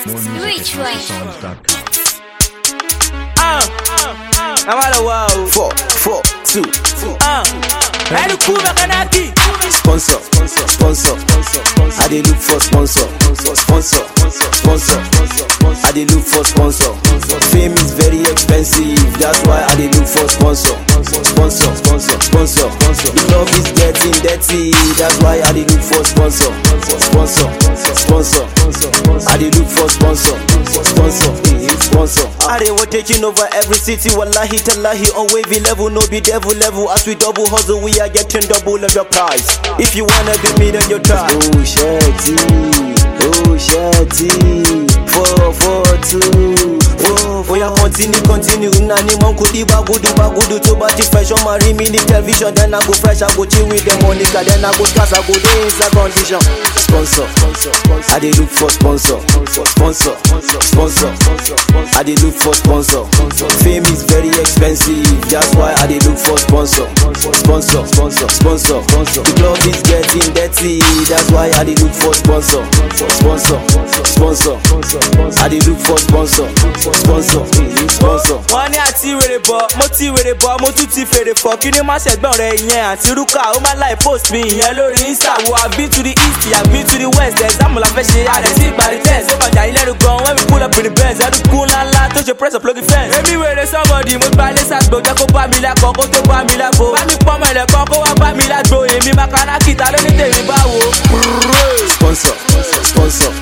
Rich way. Uh, I'm out of wow. Four, four, two. Uh, Edu Kuma Kanaki. Sponsor, sponsor, sponsor. I dey look for sponsor, sponsor, sponsor. I dey look for sponsor. Fame is very expensive, that's why I dey look for sponsor, sponsor, sponsor, sponsor. The club is getting dirty, that's why I dey look for sponsor, sponsor, sponsor. I dey look for sponsor, sponsor, sponsor. I dey want taking over every city, wallahi tallahi on wavy level, no be devil level. As we double hustle, we are getting double of your price. If you wanna beat me, then you try. Oh shitty, oh shitty, four four two. Oh, oh yeah, continue, continue. Nani mon kudi bagudu bagudu to bati fresh on my rim in the television. Then I go fresh, I go chill with them Monica. Then I go cast, I go day inside condition. Sponsor, I dey look for sponsor, sponsor, sponsor. I dey look for sponsor. Fame is very expensive, that's why I dey look for sponsor, sponsor, sponsor, sponsor. The club is getting dirty, that's why I dey look for sponsor, sponsor, sponsor. I dey look for sponsor, sponsor, sponsor. wọ́n ní àti wèrè bọ̀ mo ti wèrè bọ̀ mo tún ti fèrè fọ̀ kí ni má ṣẹ̀gbọ́n rẹ̀ ìyẹn àti rúkà ó máa láì post mi ìyẹn lórí insta wo i been to the east i been to the west exam la fẹ́ ṣe àrẹ sí ìparí test ó kọjá yín lẹ́nu gan when we pull up in the benz ẹnu kú ńláńlá tó ṣe press up lórí fence. èmi wèrè somebody mo gba ilé sàgbò jẹ́ kó bá mi lẹ́kọ̀ọ́ kó tó bá mi lágbo bá mi pọ́nmọ́ ilẹ̀kọ́ kó wá bá mi lágbo èmi makanaki ta ló ní tèmi báwo. sponsor, sponsor.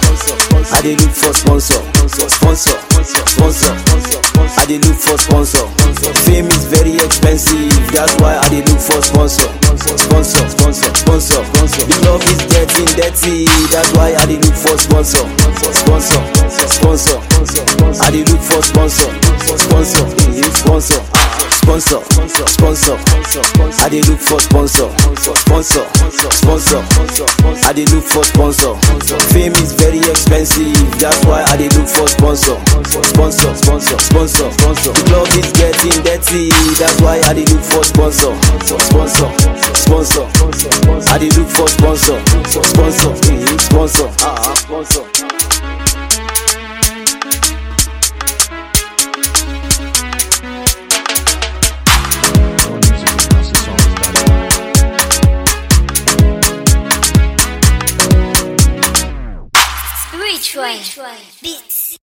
I dey look for sponsor, sponsor, sponsor. I dey look for sponsor. Fame is very expensive, that's why I dey look for sponsor, sponsor, sponsor, sponsor. The club is getting dirty, that's why I dey look for sponsor, sponsor, sponsor. I dey look for sponsor, sponsor, sponsor. Sponsor, sponsor, I dey look for sponsor, sponsor, sponsor. I dey look for sponsor. Fame is very expensive, that's why I dey look for sponsor, sponsor, sponsor, sponsor. The club is getting dirty, that's why I dey look for sponsor, sponsor, sponsor. I dey look for sponsor, sponsor, sponsor, ah, sponsor. Rich way. Beat